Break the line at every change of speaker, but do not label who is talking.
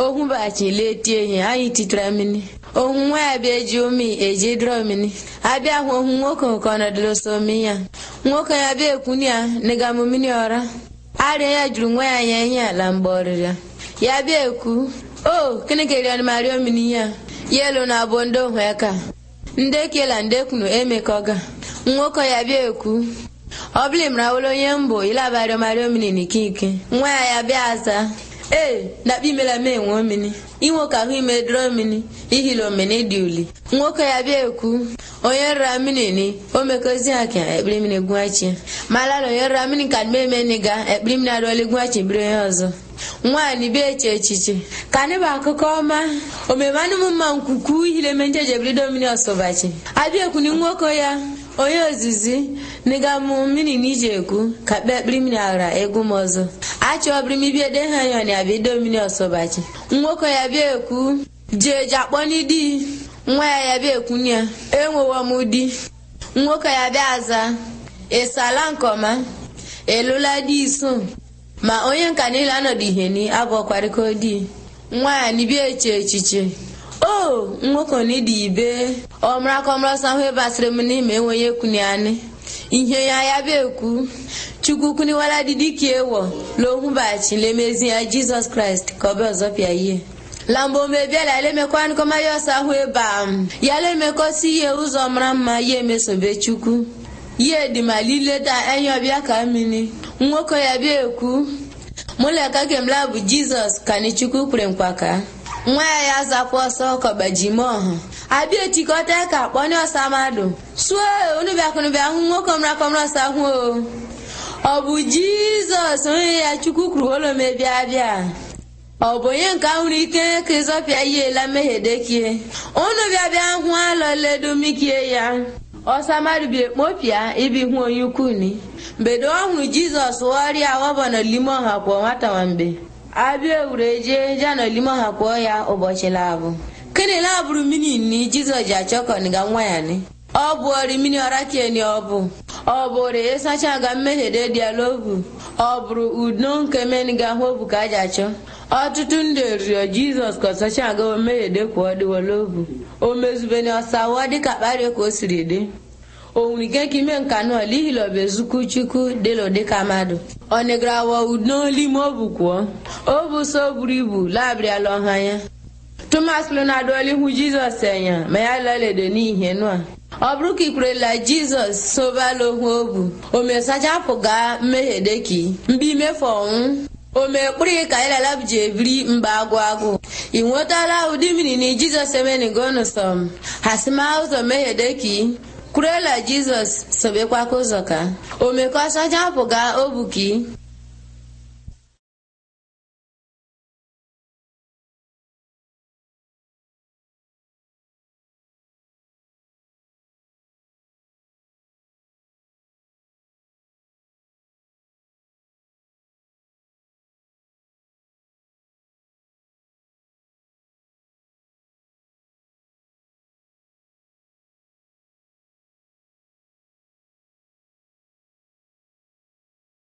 ohu bachi letie ihe anyị titara mmiri ohu nwa ya bịa eji omi eji dịrọ mmiri abịa hụ ohu nwoke ka ọ nọdụrụ so omi ya nwoke ya bịa ekwuni ya nịga m mmiri ọra arịa ya juru nwa ya anya ihe ala mgbe ọrịrịa ya bịa ekwu o kini kerian mario mmiri ya yelu na abụ ndị ohu eka ndị kela ndị kwunu emekọga nwoke ya bịa ekwu ọ bụla mrawolo onye mbụ ilabario mario mmiri n'ikike nwa ya ya bịa aza ee nakpa imela m enwe mmiri inwoke ahụ ime dịrọ mmiri ihilo mmiri dị uli nwoke ya bịa ekwu onye rara mmiri ni o mekozi ha ka ekpiri mmiri gwachi malala onye rara mmiri ka mmemme ga ekpiri mmiri arụọli gwachi biri onye ọzọ nwaanyị bịa eche echiche ka anyị bụ akụkọ ọma omemanụ m mma nkwukwu ihile menjeje ebilido mmiri ọsọbachi abịa ekwuni nwoke ya onye ozizi nịga mụ mmiri na ije ekwu ka kpee ekpiri mmiri aghara egwu m ọzọ achọbiri m ibie de ha yọn ya bido mmiri ọsọbachi nwoke ya bịa ekwu jee je akpọ n'idi nwa ya ya bịa ekwunye ya enwewo m di nwoke ya bịa aza ịsala nkọma elụla di iso ma onye nka niile anọdụ ihe ni abụọkwarịko di nwa ya nibia eche echiche o nwoke n'ịdị ibe ọmrakọmrọsọ ahụ basịrị m n'ime enweghị ekwuni anị ihe ya ya bụ ekwu chukwu kwuniwala didi ka ewo lohụbachi lemezi ya jizọs kraịst ka ọ bụ ọzọ pịa ihe lambo mebiala lemekwanụkọma ya ọsọ ahụ ebe a ya lemekọsi ihe ụzọ mara mma ya emesobe chukwu ya edimalileta enye ọbịa ka mmiri nwoke ya bịa ekwu mụleka kemla bụ jizọs ka ni chukwu kwere nkwaka nwa ya ya zakwa ọsọ kọbajime ọha abịa etikọta ka kpọnye ọsa mmadụ suo unu bịakụnụbịa hụ nwoke mrakọmrọsa hụ o ọ bụ jizọs onye ya chukwu kwuru olomebịa bịa ọ bụ onye nke ahụrụ ike ka ịzọpịa ihe ela mmehie dekie unu bịa bịa hụ alọledomikie ya ọsa mmadụ bi ekpopịa ibi hụ onye ukwuni mbedo ọ hụrụ jizọs ghọrịa wọbọnọ lime ọha kwụọ nwata nwambe abịa ewureje jana olime ọha kwụọ ya ụbọchị labụ kini labụrụ mmiri ni jizọs ji achọkọniga nwa ya ni ọ bụ ọrị mmiri ọra kieni ọ bụ ọ bụrụ ịsacha ga mmehie dediala obu ọ bụrụ udo nke meniga hụ obu ka a ji achọ ọtụtụ ndị rịọ jizọs ka ọsacha aga mmehie dekwuo dịwala obu o mezubeni ọsawa dịka kparịa ka o siri dị onwurike ka ime nka nọ lihilobezukwu chukwu dịlụ dịka mmadụ ọ negarawa udo n'ime obu kwuo obu so buru ibu labịrịala ọha ya tomas lụnadụọla ihu jizọs enya ma ya laledo n'ihe nụa ọ bụrụ ka ikwerela jizọs sobala ohu obu o mesachapụga mmehie deki mgbe imefu ọnwụ o mekpụrụ ka ịlalabji ebiri mgbe agụ agụ ị nwetala ụdị mmiri na jizọs emenigonusom hasima ụzọ mmehie deki kwurela jizọs sobekwaka ụzọ ka o mekọsachapụga obuki